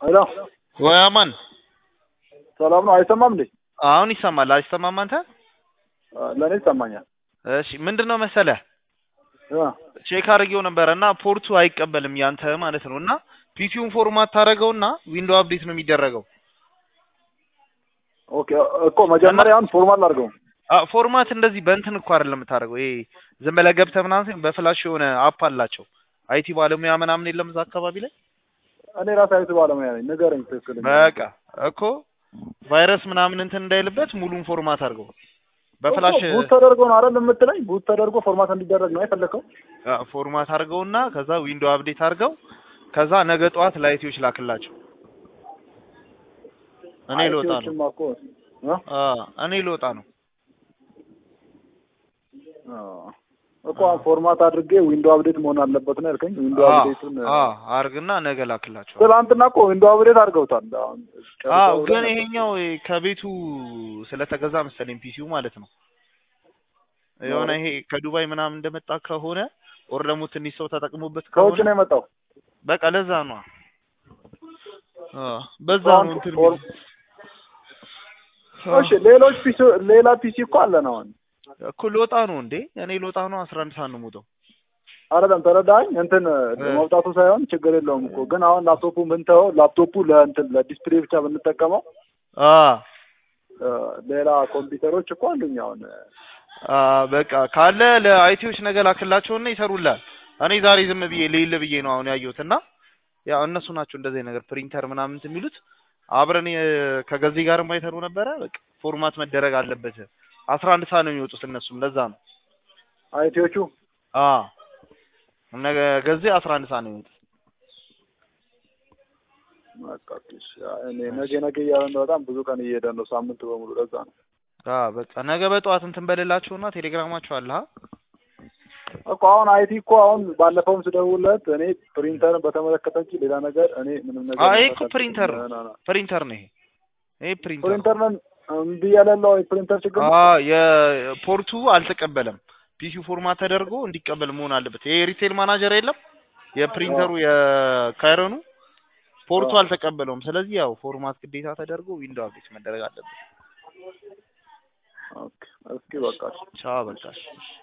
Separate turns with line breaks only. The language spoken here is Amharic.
ሄሎ
ወይ አማን
ሰላም ነው? አይሰማም እንዴ?
አሁን ይሰማል። አይሰማም አንተ?
ለእኔ ይሰማኛል።
እሺ ምንድን ነው መሰለህ
እ
ቼክ አድርጌው ነበረ እና ፖርቱ አይቀበልም ያንተ ማለት ነው። እና ፒሲውን ፎርማት ታደርገውና ዊንዶው አፕዴት ነው የሚደረገው።
ኦኬ እኮ መጀመሪያ አሁን ፎርማል አድርገው።
አ ፎርማት እንደዚህ በእንትን እኮ አይደለም የምታደርገው። ይሄ ዝም ብለህ ገብተህ ምናምን ሳይሆን በፍላሽ የሆነ አፕ አላቸው። አይቲ ባለሙያ ምናምን የለም እዛ አካባቢ ላይ።
እኔ ራሴ አይቱ ባለሙያ ነኝ። ንገረኝ ትክክል።
በቃ እኮ ቫይረስ ምናምን እንትን እንዳይልበት ሙሉን ፎርማት አድርገው በፍላሽ
ቡት ተደርጎ ነው አይደል የምትለኝ? ቡት ተደርጎ ፎርማት እንዲደረግ ነው የፈለከው?
አ ፎርማት አድርገውና ከዛ ዊንዶው አፕዴት አድርገው ከዛ ነገ ጠዋት ላይቲዎች ላክላቸው። እኔ ልወጣ ነው።
አይቲዎችማ እኮ እ
አ እኔ ልወጣ ነው።
አ እኮ አሁን ፎርማት አድርጌ ዊንዶው አፕዴት መሆን አለበት ነው ያልከኝ። ዊንዶው
አ
አፕዴቱን
አ አርግና ነገ ላክላቸው።
ትናንትና እኮ ዊንዶው አፕዴት አድርገውታል። አሁን
አዎ
ጨርሰው
ግን
ብለህ
ይሄኛው ከቤቱ ስለተገዛ መሰለኝ ፒሲው ማለት ነው። የሆነ ይሄ ከዱባይ ምናምን እንደመጣ ከሆነ ኦር ደግሞ ትንሽ ሰው ተጠቅሞበት
ከውጭ
ከሆነ
ነው የመጣው።
በቃ ለዛ ነው። አ በዛ
አሁን
ነው እንትን
ፎር-
የሚለው።
እሺ ሌሎች ፒሲ ሌላ ፒሲ እኮ አለን አሁን
እኮ ልወጣ ነው እንዴ? እኔ ልወጣ ነው። አስራ አንድ ሰዓት ነው የምወጣው።
አይደለም ተረዳኝ። እንትን መውጣቱ ሳይሆን ችግር የለውም እኮ ግን አሁን ላፕቶፑ ብንተወው ላፕቶፑ ለእንትን ለዲስፕሌይ ብቻ ብንጠቀመው
አ
እ ሌላ ኮምፒውተሮች እኮ አሉኝ አሁን
አ በቃ ካለ ለአይቲዎች ነገ ላክላቸውና ይሰሩላል። እኔ ዛሬ ዝም ብዬ ልይል ብዬ ነው አሁን ያየሁት እና ያው እነሱ ናቸው እንደዚህ ነገር ፕሪንተር ምናምን እንትን የሚሉት አብረን የ- ከገዜ ጋር ማይተሩ ነበረ። በቃ ፎርማት መደረግ አለበት። አስራ አንድ ሰዓት ነው የሚወጡት እነሱም ለዛ ነው።
አይቲዎቹ
አ ነገ ገዜ አስራ አንድ ሰዓት ነው የሚወጡት።
በቃ እሺ፣ እኔ ነገ ነገ እያለ ነው በጣም ብዙ ቀን እየሄደ ነው ሳምንት በሙሉ ለዛ ነው
አ በቃ ነገ በጠዋት እንትን በሌላቸውና ቴሌግራማቸው አለ አ
እኮ አሁን አይቲ እኮ አሁን ባለፈውም ስደውልለት እኔ ፕሪንተርን በተመለከተ እንጂ ሌላ ነገር እኔ ምንም ነገር
አ ይሄ እኮ
መስራት
ፕሪንተር
አልችልም።
ነው
ና- ና-
ፕሪንተር ነው ይሄ ይሄ ፕሪንተር ነው።
ፕሪንተር ነን እምቢ ያለለው የፕሪንተር ችግር ነው።
አ የፖርቱ አልተቀበለም። ፒሲው ፎርማት ተደርጎ እንዲቀበል መሆን አለበት። ይሄ ሪቴል ማናጀር የለም የፕሪንተሩ የካይረኑ ፖርቱ
አዎ።
አልተቀበለውም። ስለዚህ ያው ፎርማት ግዴታ ተደርጎ ዊንዶው አፕዴት መደረግ አለበት።
ኦኬ እስኪ በቃ እሺ።
ቻው በቃ እሺ።